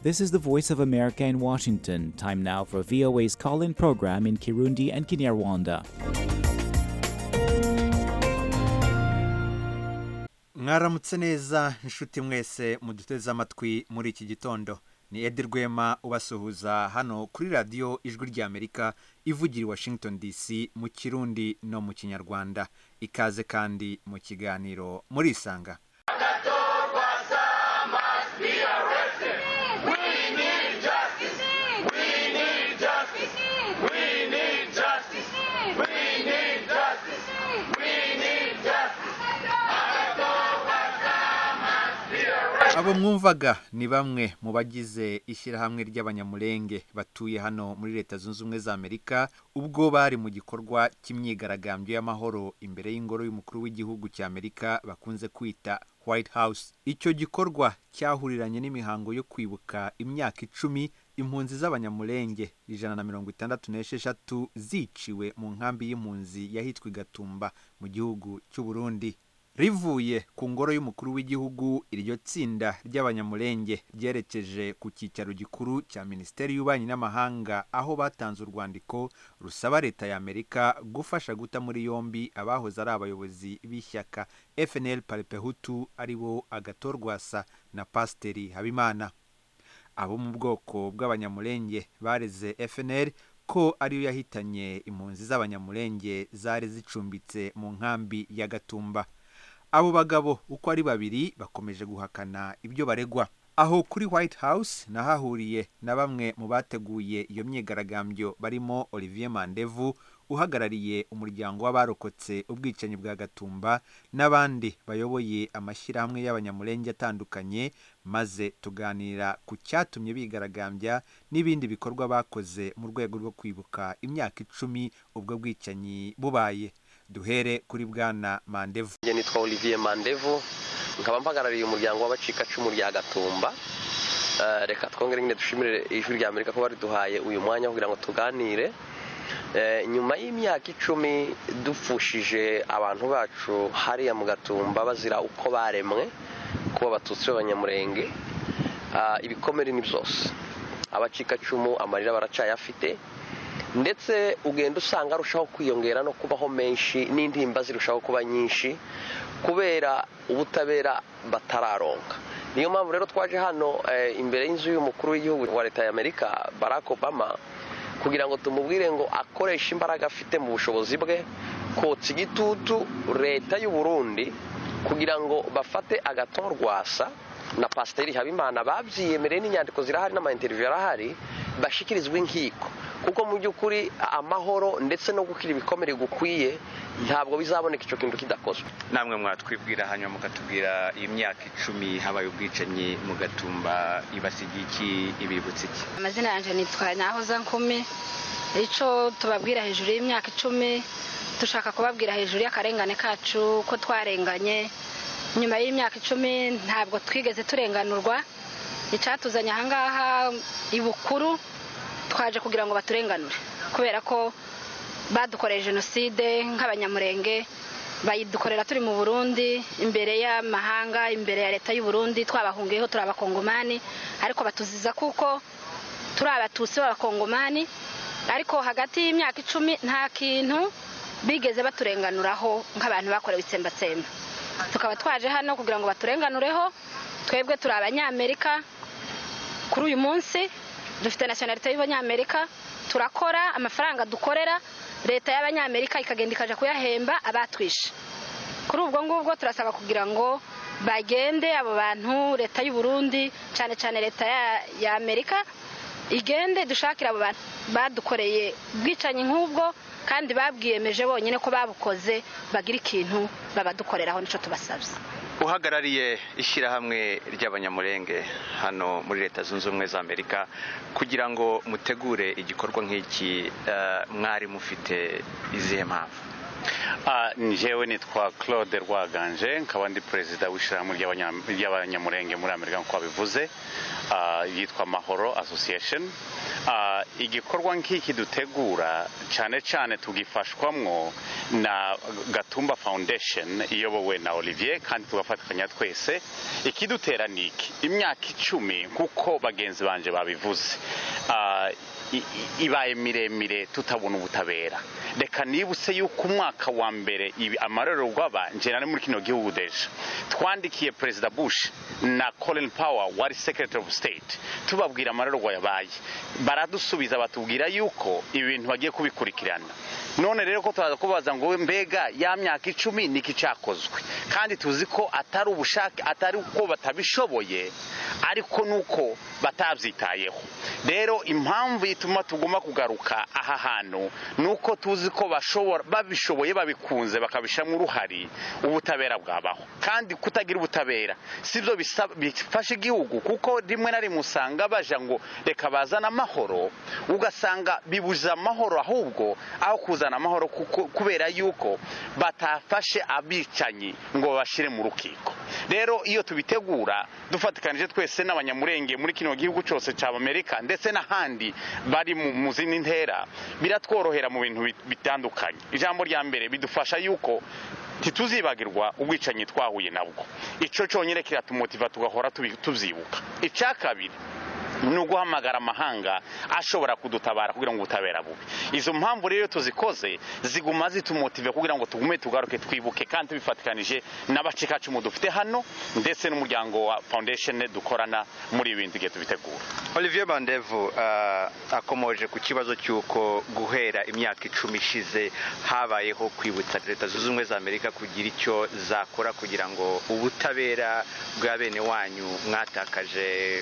This is the Voice of America in Washington. Time now for VOA's call in program in Kirundi and Kinyarwanda. mwaramutse neza inshuti mwese muduteze amatwi muri iki gitondo ni edi rwema ubasuhuza hano kuri radiyo ijwi ry'amerika ivugira i washington dc mu kirundi no mu kinyarwanda ikaze kandi mu kiganiro murisanga abo mwumvaga ni bamwe mu bagize ishyirahamwe ry'abanyamurenge batuye hano muri leta zunze ubumwe za amerika ubwo bari mu gikorwa cy'imyigaragambyo y'amahoro imbere y'ingoro y'umukuru w'igihugu cya amerika bakunze kwita white house icyo gikorwa cyahuriranye n'imihango yo kwibuka imyaka icumi impunzi z'abanyamurenge ijana na mirongo itandatu n'esheshatu ziciwe mu nkambi y'impunzi yahitwa igatumba mu gihugu cy'u burundi rivuye ku ngoro y'umukuru w'igihugu iryo tsinda ry'abanyamurenge ryerekeje ku cyicaro gikuru cya minisiteri y'ububanyi n'amahanga aho batanze urwandiko rusaba leta ya amerika gufasha guta muri yombi abahoze ari abayobozi b'ishyaka fnl paripehutu aribo agatorwasa na pasiteri habimana abo mu bwoko bw'abanyamurenge bareze fnl ko ariyo yahitanye impunzi z'abanyamurenge zari zicumbitse mu nkambi ya gatumba abo bagabo uko ari babiri bakomeje guhakana ibyo baregwa aho kuri white house nahahuriye na bamwe mu bateguye iyo myigaragambyo barimo olivier mandevu uhagarariye umuryango w'abarokotse ubwicanyi bwa gatumba n'abandi bayoboye amashyirahamwe y'abanyamurenge atandukanye maze tuganira ku cyatumye bigaragambya n'ibindi bikorwa bakoze mu rwego rwo kwibuka imyaka icumi ubwo bwicanyi bubaye duhere kuri bwana mandevu njye nitwa olivier mandevu nkaba mpagarariye umuryango w'abacikacumu rya gatumba reka twongere nyine dushimire ijwi rya amerika ko bariduhaye uyu mwanya kugira ngo tuganire nyuma y'imyaka icumi dupfushije abantu bacu hariya mu gatumba bazira uko baremwe kuba batutsi b'abanyamurenge ibikomere ni byose abacikacumu amarira baracaye afite ndetse ugenda usanga arushaho kwiyongera no kubaho menshi n'intimba zirushaho kuba nyinshi kubera ubutabera batararonka niyo mpamvu rero twaje hano imbere y'inzu y'umukuru w'igihugu wa leta y'amerika barack obama kugira ngo tumubwire ngo akoreshe imbaraga afite mu bushobozi bwe kotsa igitutu leta y'u Burundi kugira ngo bafate agatorwasa na pasiteri habimana babyiyemereye n'inyandiko zirahari n'amayinteriviyu arahari bashyikirizwa inkiko kuko mu by'ukuri amahoro ndetse no gukira ibikomere gukwiye ntabwo bizaboneka icyo kintu kidakozwe namwe mwatwibwira hanyuma mukatubwira iyi myaka icumi habaye ubwicanyi mugatumba ibasigiye iki ibibutse iki amazina yanjye nitwa nyahoza nkumi icyo tubabwira hejuru y'imyaka icumi dushaka kubabwira hejuru y'akarengane kacu ko twarenganye nyuma y'imyaka icumi ntabwo twigeze turenganurwa icyatuzanye ahangaha ibukuru twaje kugira ngo baturenganure kubera ko badukoreye jenoside nk'abanyamurenge bayidukorera turi mu burundi imbere y'amahanga imbere ya leta y'u Burundi twabahungiyeho turi abakongomani ariko batuziza kuko turi abatutsi b'abakongomani ariko hagati y'imyaka icumi nta kintu bigeze baturenganuraho nk'abantu bakorewe itsembatsemba tukaba twaje hano kugira ngo baturenganureho twebwe turi abanyamerika kuri uyu munsi dufite nasiyonalite y'abanyamerika turakora amafaranga dukorera leta y'abanyamerika ikagenda ikajya kuyahemba abatwishe kuri ubwo ngubwo turasaba kugira ngo bagende abo bantu leta y'u Burundi cyane cyane leta y'amerika igende dushakire abo bantu badukoreye ubwicanyi nk'ubwo kandi babwiyemeje bonyine ko babukoze bagira ikintu babadukoreraho nicyo tubasabye uhagarariye ishyirahamwe ry'abanyamurenge hano muri leta zunze ubumwe za amerika kugira ngo mutegure igikorwa nk'iki mwari mufite izihe mpamvu njyewe nitwa claude rwaganje nkaba ndi perezida w'ishyirahamwe ry'abanya- ry'abanyamurenge muri amerika nk'uko babivuze Ah, yitwa mahoro association Ah, igikorwa nk'iki dutegura cyane cyane tugifashwamwo na gatumba foundation iyobowe na olivier kandi tugafatanya twese ikidutera ni iki imyaka icumi nk'uko bagenzi banje babivuze Ah, i- i- ibaye miremire tutabona ubutabera reka nibutse yuko umwaka wa mbere ibi amarorerwa aba njye nari muri kino gihugu deje twandikiye perezida bush na colin power wari secretary of state tubabwira amarorerwa yabaye baradusubiza batubwira yuko ibintu bagiye kubikurikirana none rero ko turaza kubaza ngo mbega ya myaka icumi ni iki cyakozwe kandi tuzi ko atari ubushake atari uko batabishoboye ariko nuko batabyitayeho rero impamvu ituma tuguma kugaruka aha hantu ni uko tuzi ko bashobora babishoboye babikunze bakabishyiramo uruhari ubutabera bwabaho kandi kutagira ubutabera sibyo bisaba- bifasha igihugu kuko rimwe na rimwe usanga baje ngo reka bazane amahoro ugasanga bibuza amahoro ahubwo aho kuzana amahoro kuko- kubera yuko batafashe abicanyi ngo babashyire mu rukiko rero iyo tubitegura dufatikanije twese n'abanyamurenge muri kino gihugu cyose cya amerika ndetse n'ahandi bari mu- mu zindi ntera biratworohera mu bintu bit- bitandukanye ijambo rya mbere bidufasha yuko ntituzibagirwa ubwicanyi twahuye nabwo icyo cyonyine kiratumotiva tugahora tubi- tubyibuka icya kabiri ni uguhamagara amahanga ashobora kudutabara kugira ngo ubutabera bube izo mpamvu rero iyo tuzikoze ziguma zitumotive kugira ngo tugume tugaruke twibuke kandi tubifatikanije n'abacikacumu dufite hano ndetse n'umuryango wa foundation dukorana muri ibi bintu igihe tubitegura olivier bandevu uh, akomoje ku kibazo cy'uko guhera imyaka icumi ishize habayeho kwibutsa leta zunze ubumwe za amerika kugira icyo zakora kugira ngo ubutabera bwa bene wanyu mwatakaje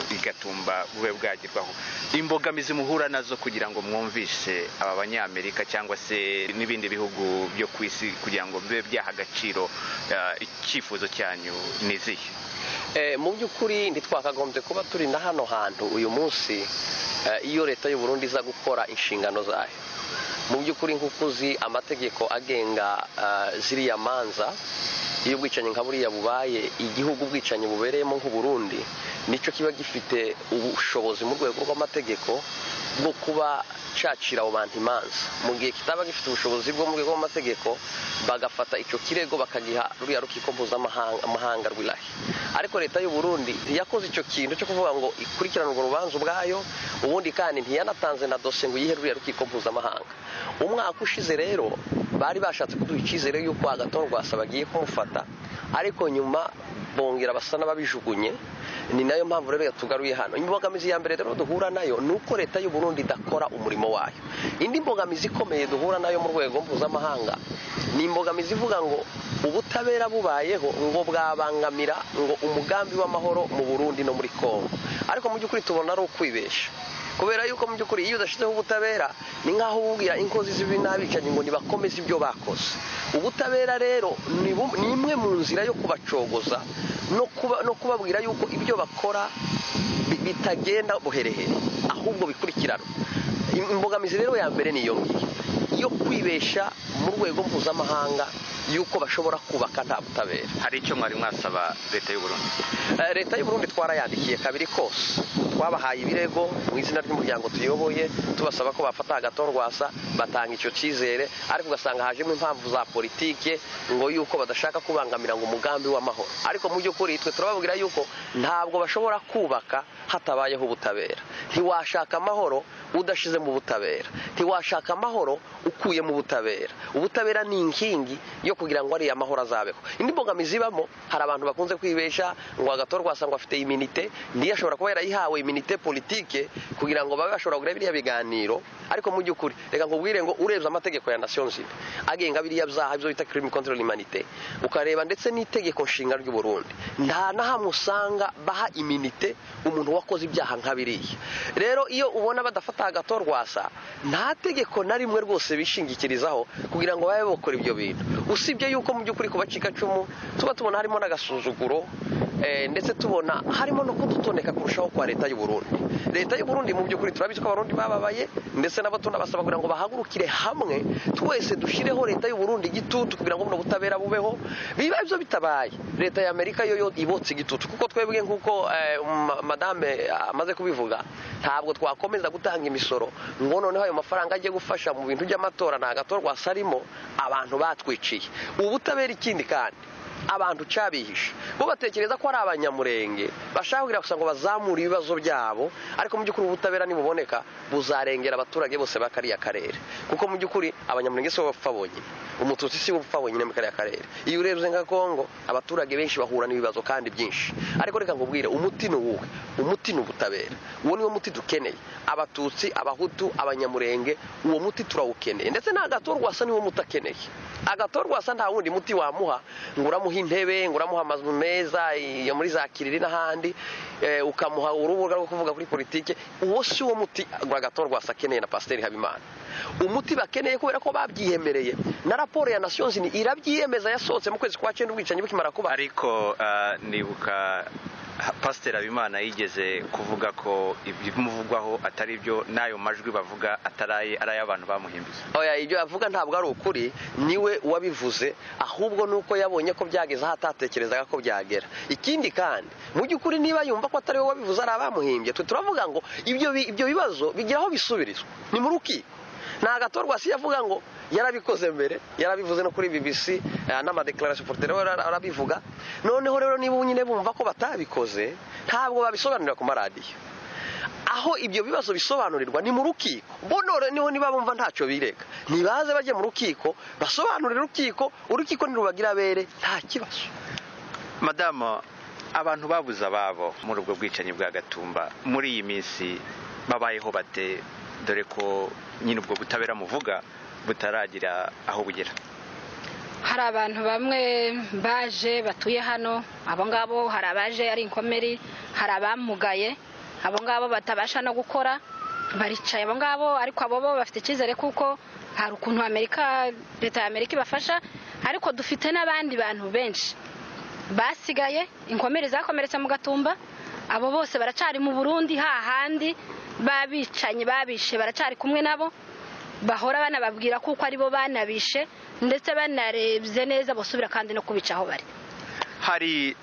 bigatumba bube bwagerwaho imbogamizi muhura nazo kugira ngo mwumvishe aba banyamerika cyangwa se n'ibindi bihugu byo ku isi kugira ngo bibe byaha agaciro uh, icyifuzo cyanyu ni izihe Eh, mu by'ukuri ntitwakagombye kuba turi na hano hantu uyu munsi eh, iyo leta y'u Burundi iza gukora inshingano zayo mu by'ukuri nk'uko uzi amategeko agenga eh, ziriya manza iyo ubwicanyi nka buriya bubaye igihugu ubwicanyi bubereyemo nk'u Burundi nicyo kiba gifite ubushobozi mu rwego rw'amategeko bwo kuba cacira abo bantu imanza mu gihe kitaba gifite ubushobozi bwo mu rwego rw'amategeko bagafata icyo kirego bakagiha ruriya rukiko mpuzamahanga amahanga rw'irahi ariko leta y'u Burundi ntiyakoze icyo kintu cyo kuvuga ngo ikurikirane urwo rubanza ubwayo ubundi kandi ntiyanatanze na dosiye ngo yihe ruriya rukiko mpuzamahanga umwaka ushize rero bari bashatse kuduha icyizere y'uko agatora rwasa bagiye kumufata ariko nyuma bongera basa n'ababijugunye ni nayo mpamvu rero yatugaruye hano imbogamizi ya mbere rero duhura nayo ni uko leta y'u Burundi idakora umurimo wayo indi mbogamizi ikomeye duhura nayo mu rwego mpuzamahanga ni imbogamizi ivuga ngo ubutabera bubayeho ngo bwabangamira ngo umugambi w'amahoro mu Burundi no muri Kongo ariko mu by'ukuri tubona ari ukwibesha kubera yuko mu by'ukuri iyo udashyizeho ubutabera ni nk'aho ububwira inkozi z'ibibi n'abicanyi ngo ntibakomeze ibyo bakoze ubutabera rero ni bu- ni imwe mu nzira yo kubacogoza no kuba- no kubabwira yuko ibyo bakora bi- bitagenda buherehere ahubwo bikurikiranwa Im- imbogamizi rero ya mbere niyo ngiyo yo kwibesha mu rwego mpuzamahanga yuko bashobora kubaka nta butabera hari icyo mwari mwasaba leta y'u burundi Eh, leta y'u Burundi twarayandikiye kabiri kose twabahaye ibirego mu izina ry'umuryango tuyoboye tubasaba ko bafata agatorwasa batanga icyo cyizere ariko ugasanga hajemo impamvu za politike ngo yuko badashaka kubangamira ngo umugambi w'amahoro ariko mu by'ukuri twe turababwira yuko ntabwo bashobora kubaka hatabayeho ubutabera ntiwashaka amahoro udashize mu butabera ntiwashaka amahoro ukuye mu butabera ubutabera ni inkingi yo kugira ngo ariya amahoro azabeho indi mbogamizi ibamo hari abantu bakunze kwibesha ngo agatorwa asanga afite iminite ntiyashobora kuba yarayihawe iminite politike kugira ngo babe bashobora kugura biriya biganiro ariko mu by'ukuri reka nkubwire ngo urebye amategeko ya nation zimwe agenga biriya byaha ibyo bita crime control humanité ukareba ndetse n'itegeko nshinga ry'u Burundi nta na hamwe usanga baha iminite umuntu wakoze ibyaha nka biriya rero iyo ubona badafata agatorwasa nta tegeko na rimwe rwose bishingikirizaho kugira ngo babe bakora ibyo bintu usibye yuko mu by'ukuri ku bacikacumu tuba tubona harimo n'agasuzuguro Eh, ndetse tubona harimo no kudutoneka kurushaho kwa leta y'u Burundi leta y'u Burundi mu by'ukuri turabizi ko abarundi bababaye ndetse nabo tunabasaba kugira ngo bahagurukire hamwe twese dushyireho leta y'u Burundi igitutu kugira ngo buno butabera bubeho biba ibyo bitabaye leta ya Amerika yo yo ibotse igitutu kuko twebwe nk'uko eh, ma- madame amaze kubivuga ntabwo twakomeza gutanga imisoro ngo noneho ayo mafaranga ajye gufasha mu bintu by'amatora nta gatorwa asarimo abantu batwiciye ubutabera ikindi kandi abantu cyabihishe bo batekereza ko ari abanyamurenge bashaka kugira gusa ngo bazamure ibibazo byabo ariko mu by'ukuri ubutabera nibuboneka buzarengera abaturage bose ba kariya karere kuko mu by'ukuri abanyamurenge si bo bapfa bonyine umututsi si bo bapfa bonyine muri kariya karere iyo urebye nka kongo abaturage benshi bahura n'ibibazo kandi byinshi ariko reka nkubwire umuti ni uwuhe umuti ni ubutabera uwo niwo muti dukeneye abatutsi abahutu abanyamurenge uwo muti turawukeneye ndetse n'agatorwasa niwo muti akeneye agatorwasa nta wundi muti wamuha ngo uramuha intebe ngo uramuha amazu meza iyo muri za kiriri n'ahandi eh, ukamuha urubuga rwo kuvuga kuri politike uwo si wo muti agatorwasa akeneye na pasiteri habimana umuti bakeneye kubera ko babyiyemereye na raporo ya nations ni irabyiyemeza yasohotse mu kwezi kwa cyenda ubwicanyi bukimara kuba ariko ah, nibuka ha- pasiteri habimana yigeze kuvuga ko ibimuvugwaho atari byo n'ayo majwi bavuga atari ari ay'abantu bamuhimbiza oya ibyo avuga ntabwo ari ukuri niwe wabivuze ahubwo ni uko yabonye ko byageze aho atatekerezaga ko byagera ikindi kandi mu by'ukuri niba yumva ko atari we wabivuze ari abamuhimbye twe turavuga ngo ibyo bi- ibyo bibazo bigira aho bisubirizwa ni mu rukiko ni agatorwa si yavuga ngo yarabikoze mbere yarabivuze no kuri bbc eh, n'amadekararasi poroteri arabivuga noneho rero niba nyine bumva ko batabikoze ntabwo babisobanurira ku maradiyo aho ibyo bibazo bisobanurirwa ni mu rukiko bonore niho niba bumva ntacyo birega ntibaze bajye mu rukiko basobanurire urukiko urukiko nirubagira abere nta kibazo madamu abantu babuze ababo muri ubwo bwicanyi bwa gatumba muri iyi minsi babayeho bate dore ko nyine ubwo butabera muvuga butaragira aho bugera hari abantu bamwe baje batuye hano abo ngabo hari abaje ari inkomeri hari abamugaye abo ngabo batabasha no gukora baricaye abo ngabo ariko abo bo bafite icyizere kuko hari ukuntu amerika leta ya amerika ibafasha ariko dufite n'abandi bantu benshi basigaye inkomere zakomeretse mu gatumba abo bose baracari mu burundi hahandi babicanyi babishe baracari kumwe nabo bahora banababwira kuko aribo banabishe ndetse banarebye neza basubira kandi no kubica aho bari hari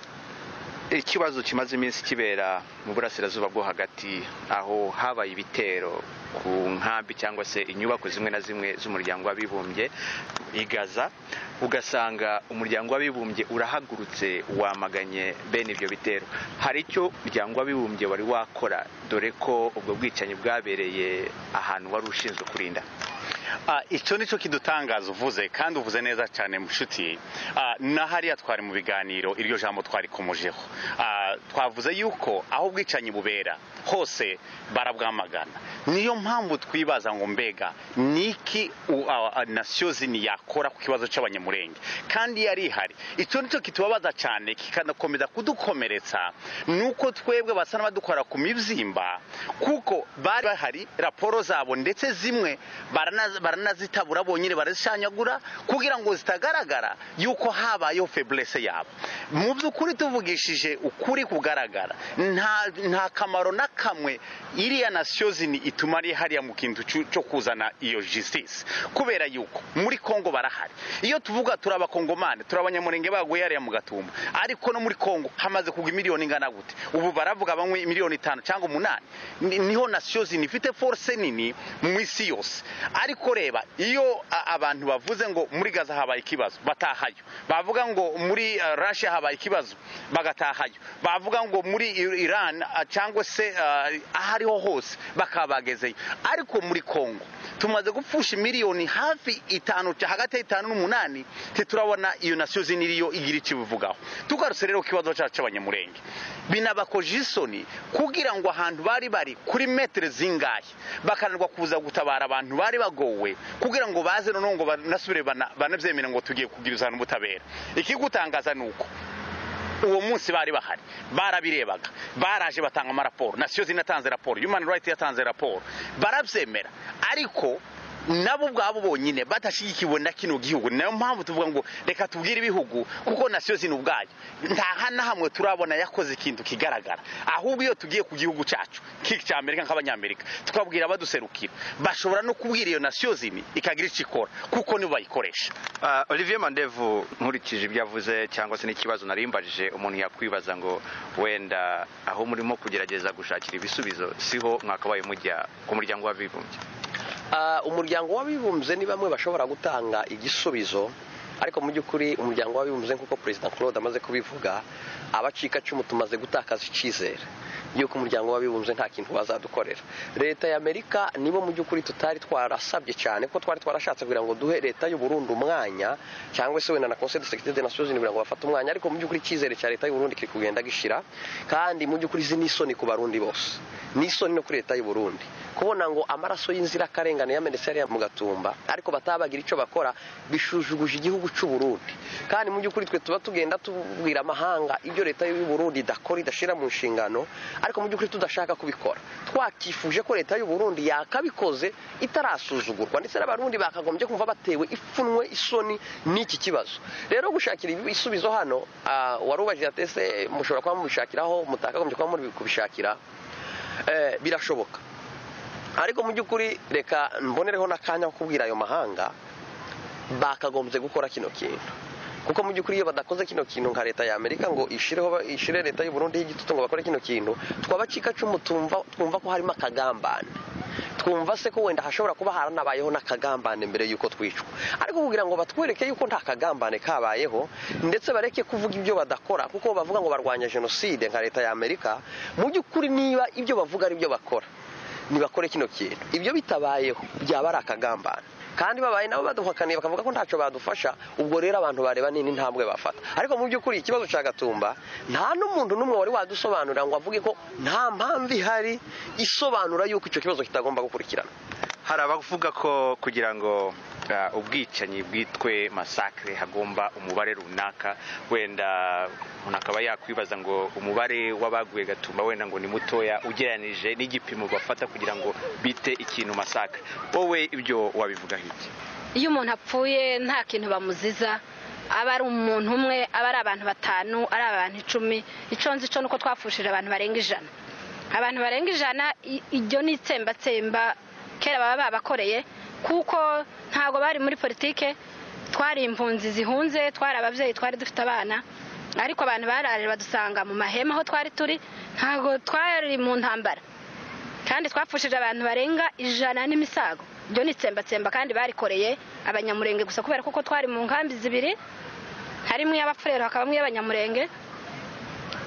ikibazo kimaze iminsi kibera mu burasirazuba bwo hagati aho habaye ibitero ku nkambi cyangwa se inyubako zimwe na zimwe z'umuryango w'abibumbye i gaza ugasanga umuryango w'abibumbye urahagurutse wamaganye bene ibyo bitero hari icyo umuryango w'abibumbye wari wakora dore ko ubwo bwicanyi bwabereye ahantu wari ushinzwe kurinda Ah, icyo ni cyo kidutangaza uvuze kandi uvuze neza cyane mushuti Ah, na hariya twari mu biganiro iryo jambo twarikomojeho Ah, twavuze yuko aho ubwicanyi bubera hose barabwamagana niyo mpamvu twibaza ngo mbega niki u- ah, ah, nasiyo zini yakora ku kibazo cy'abanyamurenge kandi yari ihari icyo ni cyo kitubabaza cyane kikanakomeza kudukomeretsa ni uko twebwe basa n'abadukora ku mibyimba kuko bari bahari raporo zabo ndetse zimwe barana- baranazitabura bonyine barazishanyagura kugira ngo zitagaragara yuko habayeho feblese yabo mu by'ukuri tuvugishije ukuri kugaragara nta nta kamaro na kamwe iriya nasiyo zini ituma ari hariya mu kintu cyo cyo kuzana iyo jisitisi kubera yuko muri kongo barahari iyo tuvuga turi abakongomani turi abanyamurenge baguye hariya mu gatumba ariko no muri kongo hamaze kugwa miliyoni ingana gute ubu baravuga bamwe miliyoni itanu cyangwa umunani ni- niho nasiyo zini ifite force nini mu isi yose ariko reba iyo a- abantu bavuze ngo muri gaza habaye ikibazo batahayo bavuga ngo muri uh, russia habaye ikibazo bagatahayo bavuga ngo muri I- iran ah, cyangwa se ah, aho ariho hose bakaba bagezeyo ariko muri kongo tumaze gupfusha miliyoni hafi itanu ca- hagati y'itanu n'umunani titurabona iyo nasiyo zini iriyo igira icyo ibivugaho tugarutse rero ku kibazo cyacu cy'abanyamurenge binabakoje isoni kugira ngo ahantu bari bari kuri metero zingahe bakananirwa kuza gutabara abantu bari bagowe kugira ngo baze noneho ngo banasubire bana- banabyemere ngo tugiye kugiruzana ubutabera ikigutangaza ni uko uwo munsi bari bahari barabirebaga baraje batanga amaraporo nasiyo zinatanze raporo human right yatanze raporo barabyemera ariko nabo ubwabo bonyine badashyigikiwe na kino gihugu niyo mpamvu tuvuga ngo reka tubwire ibihugu kuko nasiyo zino ubwayo nta na hamwe turabona yakoze ikintu kigaragara ahubwo iyo tugiye ku gihugu cyacu nk'iki cya amerika nk'abanyamerika tukabwira abaduserukira bashobora no kubwira iyo nasiyo zini ikagira icyo ikora kuko nibo bayikoresha olivier mandevu nkurikije ibyo avuze cyangwa se n'ikibazo narimbajije umuntu yakwibaza ngo wenda aho murimo kugerageza gushakira ibisubizo siho mwakabaye mujya ku muryango w'abibumbye umuryango w'abibumbye ni bamwe bashobora gutanga igisubizo ariko mu by'ukuri umuryango w'abibumbye nk'uko perezida claude amaze kubivuga abacikacumu tumaze gutakaza icyizere y'uko umuryango w'abibumbye nta kintu bazadukorera leta ya amerika nibo mu by'ukuri tutari twarasabye cyane kuko twari twarashatse kugira ngo duhe leta y'uburundi umwanya cyangwa se wenda na conseil de securite de nations unies kugira ngo bafate umwanya ariko mu by'ukuri icyizere cya leta y'uburundi kiri kugenda gishira kandi mu by'ukuri izi ni isoni ku barundi bose ni isoni no kuri leta y'uburundi kubona ngo amaraso y'inzirakarengane yamenetse yari mu gatumba ariko batabagira icyo bakora bishujuguje igihugu cy'u Burundi kandi mu by'ukuri twe tuba tugenda tubwira amahanga ibyo leta y'u Burundi idakora idashyira mu nshingano ariko mu by'ukuri tudashaka kubikora twakifuje ko leta y'u Burundi yakabikoze itarasuzugurwa ndetse n'abarundi bakagombye kumva batewe ipfunwe isoni n'iki kibazo rero gushakira ibisubizo hano warubajije atese mushobora kuba mubishakiraho mutakagombye kuba muri kubishakira birashoboka ariko mu by'ukuri reka mbonereho n'akanya ko kubwira ayo mahanga bakagombye gukora kino kintu kuko mu by'ukuri iyo badakoze kino kintu nka leta ya amerika ngo ishire leta y'u Burundi y'igitutu ngo bakore kino kintu twabacikacumu twumva ko harimo akagambane twumva se ko wenda hashobora kuba haranabayeho n'akagambane mbere y'uko twicwa ariko kugira ngo batwereke yuko nta kagambane kabayeho ndetse bareke kuvuga ibyo badakora kuko bavuga ngo barwanya jenoside nka leta ya amerika mu by'ukuri niba ibyo bavuga ari byo bakora ntibakore kino kintu ibyo bitabayeho byaba ari akagambane kandi babaye nabo baduhakaniye bakavuga ko ntacyo badufasha ubwo rero abantu bareba nini ntabwe bafata ariko mu by'ukuri ikibazo cya gatumba nta n'umuntu n'umwe wari wadusobanurira ngo avuge ko nta mpamvu ihari isobanura yuko icyo kibazo kitagomba gukurikirana hari abavuga ko kugira ngo ubwicanyi bwitwe masakire hagomba umubare runaka wenda umuntu akaba yakwibaza ngo umubare w'abaguye gatumba wenda ngo ni mutoya ugereranije n'igipimo bafata kugira ngo bite ikintu masakire wowe ibyo wabivugaho iki iyo umuntu apfuye nta kintu bamuziza aba ari umuntu umwe aba ari abantu batanu ari abantu icumi icyo nzi cyo ni uko twapfushije abantu barenga ijana abantu barenga ijana iryo ni itsembatsemba kera baba babakoreye kuko ntabwo bari muri politike twari impunzi zihunze twari ababyeyi twari dufite abana ariko abantu barare badusanga mu mahema aho twari turi ntabwo twari mu ntambara kandi twapfushije abantu barenga ijana n'imisago ibyo ni itsembatsemba kandi barikoreye abanyamurenge gusa kubera kuko twari mu nkambi zibiri harimo iy'abapfurero hakabamo iy'abanyamurenge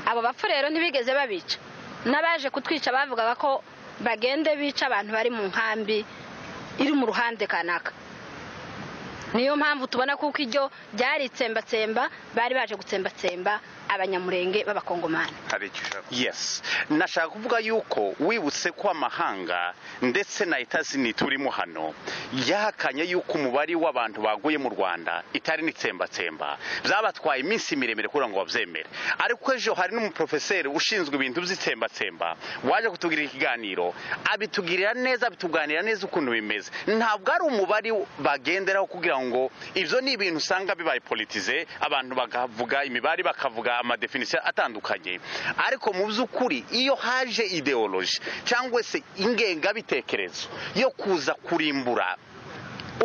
abo bapfurero ntibigeze babica n'abaje kutwica bavugaga ko bagende bica abantu bari mu nkambi iri mu ruhande kanaka niyo mpamvu tubona kuko iryo byari itsembatsemba bari baje gutsembatsemba abanyamurenge b'abakongomani yes nashaka kuvuga yuko wibutse ko amahanga ndetse na leta zini turimo hano yahakanye yuko umubare w'abantu baguye mu rwanda itari n'itsembatsemba byabatwaye iminsi miremire kugira ngo babyemere ariko ejo hari n'umuporofeseri ushinzwe ibintu by'itsembatsemba waje kutubwira ikiganiro abitugirira neza abituganira neza ukuntu bimeze ntabwo ari umubare bagenderaho kugira ngo ibyo ni ibintu usanga bibaye politize abantu bakavuga imibare bakavuga amadefinisiyo atandukanye ariko mu by'ukuri iyo haje ideoloji cyangwa se ingengabitekerezo yo kuza kurimbura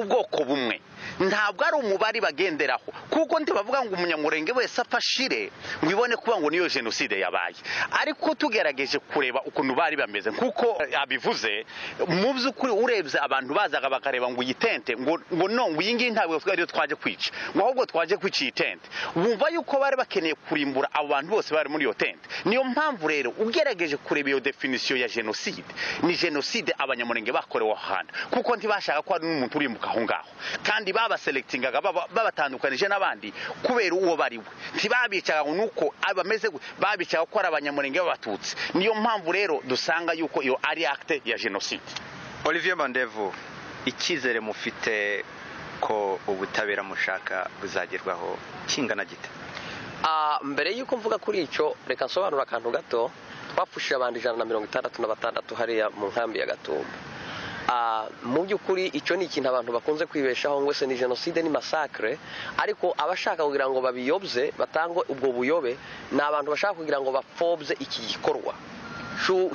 ubwoko bumwe ntabwo ari umubare bagenderaho kuko ntibavuga ngo umunyamurenge wese afashire ngo ibone kuba ngo niyo jenoside yabaye ariko tugerageje kureba ukuntu bari bameze nk'uko abivuze mu by'ukuri urebye abantu bazaga bakareba ngo iyi tente ngo no ngo iyi ngiyi ntabwo ariyo twaje kwica ngo ahubwo twaje kwica iyi tente wumva yuko bari bakeneye kurimbura abo bantu bose bari muri iyo tente niyo mpamvu rero ugerageje kureba iyo definisiyo ya jenoside ni jenoside abanyamurenge bakorewe aho hantu kuko ntibashaka ko hari n'umuntu urimbuka aho ngaho kandi babaselectingaga babatandukanije n'abandi kubera uwo bari we ntibabicaga ngo nuko abameze babicaga ko ari abanyamurenge b'abatutsi niyo mpamvu rero dusanga yuko iyo ari akite ya jenoside olivier mandevu icyizere mufite ko ubutabera mushaka buzagerwaho kingana gite mbere y'uko mvuga kuri icyo reka nsobanura akantu gato twapfushije abantu ijana na mirongo itandatu na batandatu hariya mu nkambi ya gatumba mu by'ukuri icyo ni ikintu abantu bakunze kwibeshaho ngo se ni jenoside ni masakire ariko abashaka kugira ngo babiyobye batange ubwo buyobe ni abantu bashaka kugira ngo bapfobye iki gikorwa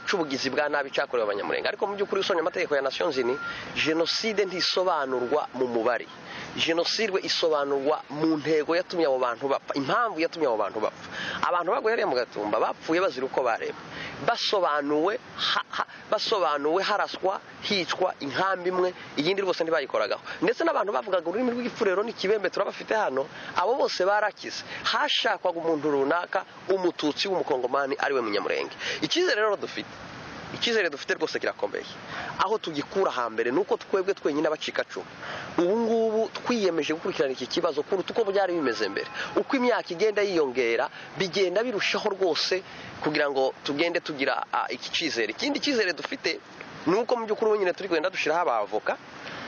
cy'ubugizi bwa nabi cyakorewe abanyamurenga ariko mu by'ukuri usomye amategeko ya nasiyo nzini jenoside ntisobanurwa mu mubare jenoside isobanurwa mu ntego yatumye abo bantu bapfa impamvu yatumye abo bantu bapfa abantu baguhereye mu gatumba bapfuye bazira uko bareba basobanuwe basobanuwe haraswa hicwa inkambi imwe iyindi rwose ntibayikoragaho ndetse n'abantu bavugaga ururimi rw'igipfurero n'ikibembe turabafite hano abo bose barakize hashakwaga umuntu runaka umututsi w'umukongomani ariwe munyamurenge icyizere rero dufite icyizere dufite rwose kirakomeye aho tugikura hambere ni uko twebwe twenyine abacikacumu ubu ngubu twiyemeje gukurikirana iki kibazo kuruta uko byari bimeze mbere uko imyaka igenda yiyongera bigenda birushaho rwose kugira ngo tugende tugira iki cyizere ikindi cyizere dufite ni uko mu by'ukuri nyine turi kugenda dushyiraho abavoka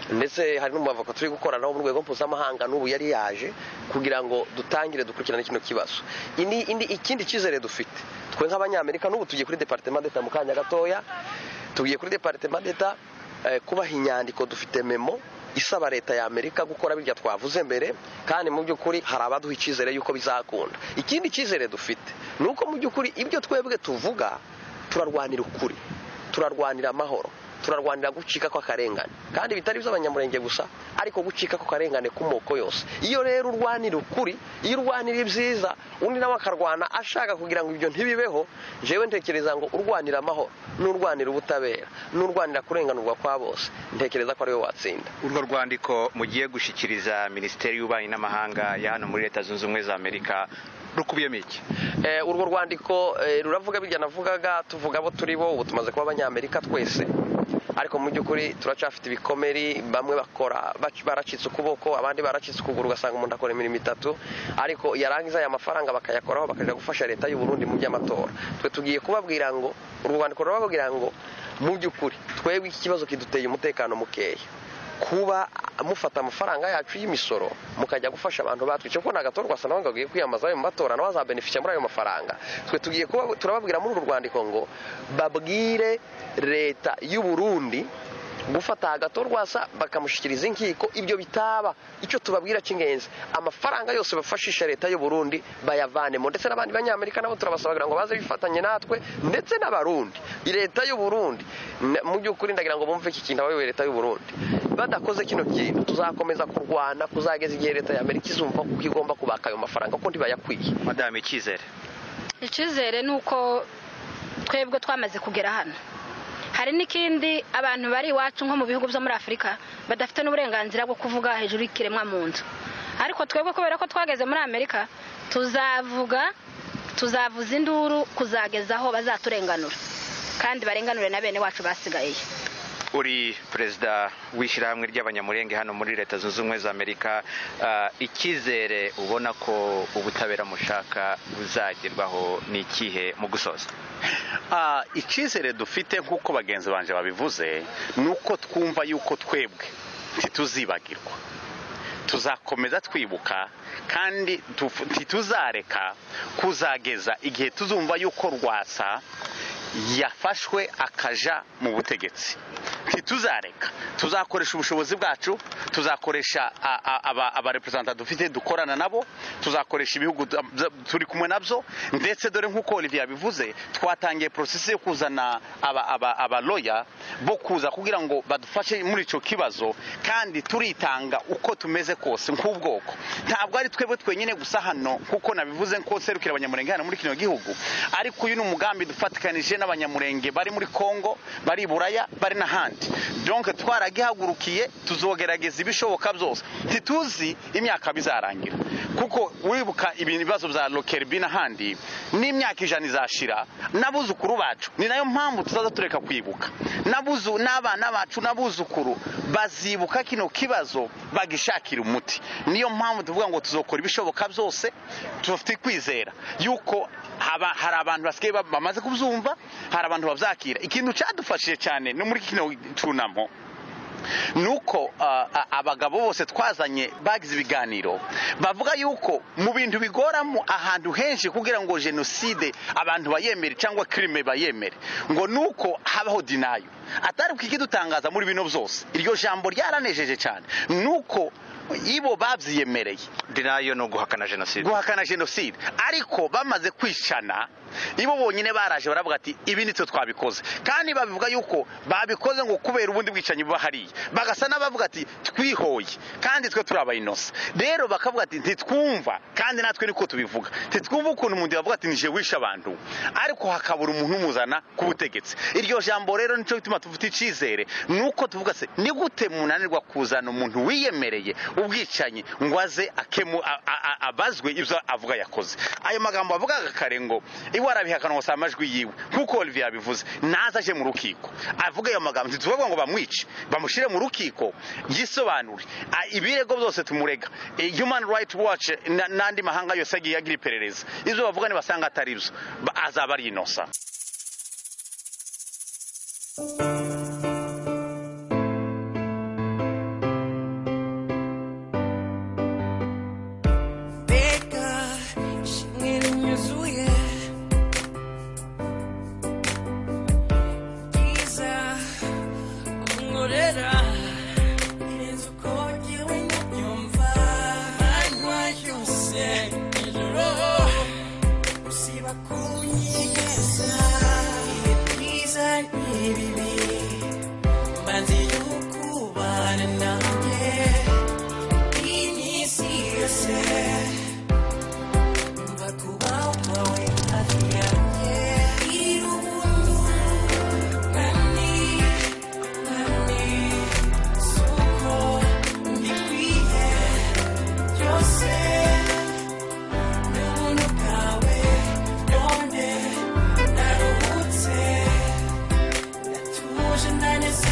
ndetse hari n'umubavoka turi gukoranaho mu rwego mpuzamahanga n'ubu yari yaje kugira ngo dutangire dukurikirane kino kibazo ikindi cyizere dufite twe nk'abanyamerika n'ubu tugiye kuri deparitema deta mu kanya gatoya tugiye kuri deparitema deta kubaha inyandiko dufite memo isaba leta ya amerika gukora birya twavuze mbere kandi mu by'ukuri hari abaduha icyizere y'uko bizakunda ikindi cyizere dufite ni uko mu by'ukuri ibyo twebwe tuvuga turarwanira ukuri turarwanira amahoro turarwanira gucika kw'akarengane kandi bitari iby'abanyamurenge gusa ariko gucika kw'akarengane k'umoko yose iyo rero urwanira ukuri iyo urwanira ibyiza undi nawe akarwana ashaka kugira ngo ibyo ntibibeho njyewe ntekereza ngo urwanira amahoro n'urwanira ubutabera n'urwanira kurenganurwa kwa bose ntekereza ko ariwe watsinda urwo rwandiko mugiye gushyikiriza minisiteri y'ububanyi n'amahanga ya hano muri leta zunze ubumwe za amerika rukubiyemo iki urwo rwandiko ruravuga bijya navugaga tuvuga abo turi bo ubu tumaze kuba abanyamerika twese ariko mu by'ukuri turacyafite ibikomeri bamwe bakora baracitse ukuboko abandi baracitse ukuguru ugasanga umuntu akora imirimo itatu ariko yarangiza aya mafaranga bakayakoraho bakajya gufasha leta y'u Burundi mu by'amatora twe tugiye kubabwira ngo urwo rwandiko rurababwira ngo mu by'ukuri twebwe iki kibazo kiduteye umutekano mukeya kuba mufata amafaranga yacu y'imisoro mukajya gufasha abantu batwica kuko nagatora ugasa nawe ngo agiye kwiyamamaza ayo matora nawe azabeneficia muri ayo mafaranga twe tugiye kuba turababwira muri uru rwandiko ngo babwire leta y'u Burundi gufata agatorwasa bakamushyikiriza inkiko ibyo bitaba icyo tubabwira cy'ingenzi amafaranga yose bafashisha leta y'u Burundi bayavanemo ndetse n'abandi banyamerika nabo turabasaba kugira ngo baze bifatanye natwe ndetse n'abarundi leta y'u Burundi mu by'ukuri ndagira ngo bumve iki kintu abayoboye leta y'u Burundi badakoze kino kintu tuzakomeza kurwana kuzageza igihe leta ya Amerika izumva kuko igomba kubaka ayo mafaranga kuko ntibayakwiye madame icyizere icyizere ni uko twebwe twamaze kugera hano hari n'ikindi abantu bari iwacu nko mu bihugu byo muri afurika badafite n'uburenganzira bwo kuvuga hejuru y'ikiremwa mu nzu ariko twebwe kubera ko twageze muri amerika tuzavuga tuzavuza induru kuzageza aho bazaturenganura kandi barenganure na bene wacu basigaye uri perezida w'ishyirahamwe ry'abanyamurenge hano muri leta zunze ubumwe za amerika icyizere ubona ko ubutabera mushaka buzagerwaho ni ikihe mu gusoza icyizere dufite nk'uko bagenzi banjye babivuze ni uko twumva yuko twebwe ntituzibagirwa tuzakomeza twibuka kandi ntituzareka kuzageza igihe tuzumva yuko rwasa yafashwe akaja mu butegetsi ntituzareka tuzakoresha ubushobozi bwacu tuzakoresha abareperezanta dufite dukorana nabo tuzakoresha ibihugu turi kumwe nabyo ndetse dore nk'uko olivier yabivuze twatangiye porosesi yo kuzana abaloya bo kuza kugira ngo badufashe muri icyo kibazo kandi turitanga uko tumeze kose nk'ubwoko ntabwo ari twebwe twenyine gusa hano kuko nabivuze ko serukira abanyamurenge hano muri kino gihugu ariko uyu ni umugambi dufatikanije n'abanyamurenge bari muri congo bari i buraya bari n'ahandi donke twaragihagurukiye tuzogerageza ibishoboka byose ntituzi imyaka bizarangira kuko wibuka ibibazo bya lokerbi n'ahandi n'imyaka ijana izashira n'abuzukuru bacu ni nayo mpamvu tuzaza tureka kwibuka n'abuzu n'abana bacu n'abuzukuru bazibuka kino kibazo bagishakira umuti niyo mpamvu tuvuga ngo tuzokora ibishoboka byose tufite kwizera yuko hari abantu basigaye bamaze kubyumva hari abantu babyakira ikintu cyadufashije cyane no muri kino cyunamo ni uko ah, ah, abagabo bose twazanye bagize ibiganiro bavuga yuko mu bintu bigoramo ahantu henshi kugira ngo jenoside abantu bayemere cyangwa kirime bayemere ngo ni uko habaho dinayo atari kukidutangaza muri bino byose iryo jambo ryaranejeje cyane ni uko ibo babyiyemereye dinayo ni uguhakana jenoside guhakana jenoside ariko bamaze kwicana ibo bonyine baraje baravuga ati ibi nitwe twabikoze kandi babivuga yuko babikoze ngo kubera ubundi bwicanyi buba hariya bagasa n'abavuga ati twihoye kandi twe turi abayinosa rero bakavuga ati ntitwumva kandi natwe niko tubivuga ntitwumva ukuntu umuntu yavuga ati nije wishe abantu ariko hakabura umuntu umuzana ku butegetsi iryo jambo rero nicyo bituma tuvuta icyizere ni uko tuvuga se ni gute munanirwa kuzana umuntu wiyemereye ubwicanyi ngo aze akemu a- a- a- abazwe ibyo avuga yakoze ayo magambo avugaga kare ngo iwe arabihakana ngo si amajwi yiwe nk'uko olivier yabivuze naza aje mu rukiko avuga ayo magambo ntituvuga ngo bamwice bamushyire mu rukiko yisobanure A- ibirego byose tumurega E, human right watch na- n'andi mahanga yose agiye agira iperereza ibyo bavuga nibasanga atari byo ba- azaba ari inosa Teka shingiri nyuzuye Giza umugorera Inzu uko jyewe ntabyumva Anywa yose ijoro Usiba kunyegeza Ibi byiza n'ibibi Mbanze y'ukubana nanjye Iyi ni isi yose Thank you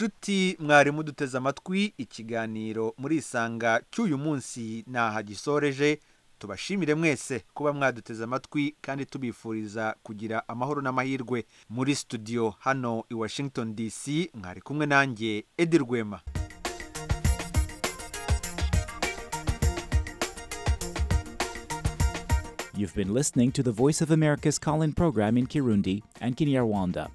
ati mwarimu duteze amatwi ikiganiro muri isanga cy'uyu munsi ntaha gisoreje tubashimire mwese kuba mwaduteze amatwi kandi tubifuriza kugira amahoro n'amahirwe muri studio hano i washington dc mwari kumwe nanjye edi rwema You've been listening to the Voice of America's call in program in Kirundi and Kinyarwanda.